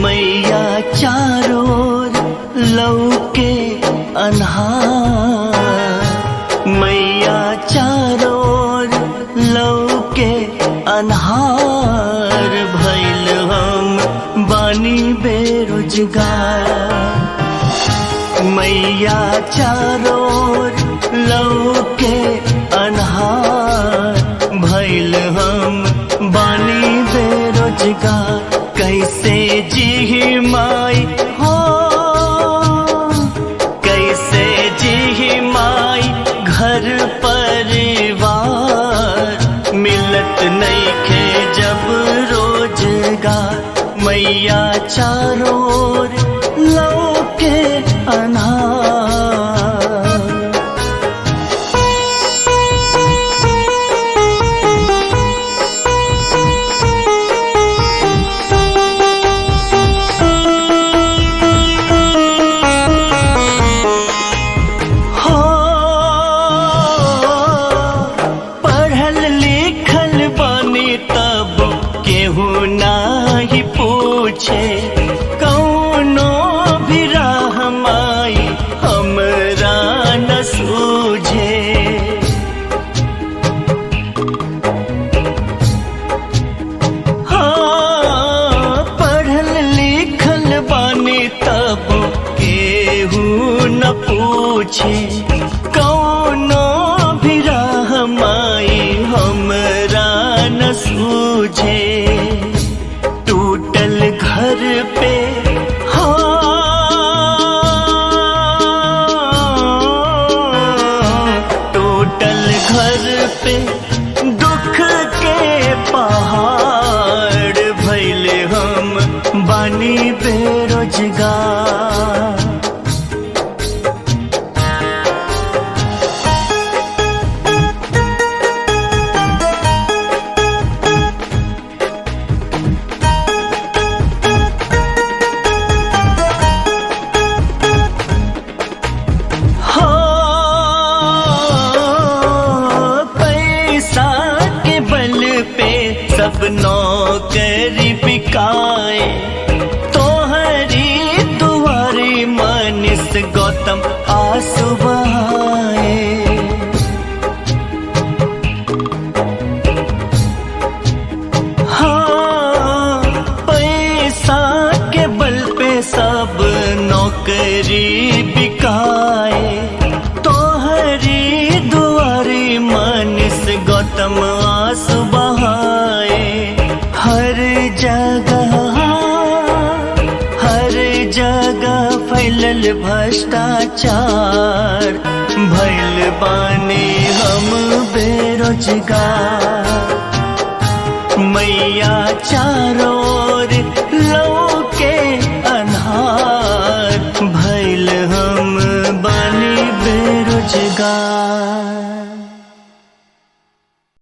मैया चारों लौके अन्हार मैया चारों लौके अन्हार भैल हम बानी बेरोजगार मैया चारों लौके अन्हार भैल हम बानी बेरोजगार कैसे जी माई हो कैसे जी माई घर परिवार मिलत नहीं खे जब रोजगार मैया चारों लौके अनार हो पढ़ल लिखल बनी तब केहू नाही पूछे कौनो भी राह माई हमरा न सूझे हाँ, पढ़ल लिखल बानी तब केहू न पूछे कौनो भी राह माई हमरा न सूझे टूटल घर पे हाँ, टूटल घर पे दुख के पहाड़ भैले हम बानी बेरोजगार हो पैसा के बल पे सब नौकरी बिकाए तोहरी दुआरी मनिस गौतम आंसू बहाए हाँ, पैसा के बल पे सब नौकरी बिकाए तोहरी दुआरी मनिस गौतम आंसू बहाए हर जगह हर जगह फैलल भ्रष्टाचार भैल बानी हम बेरोजगार मैया चारों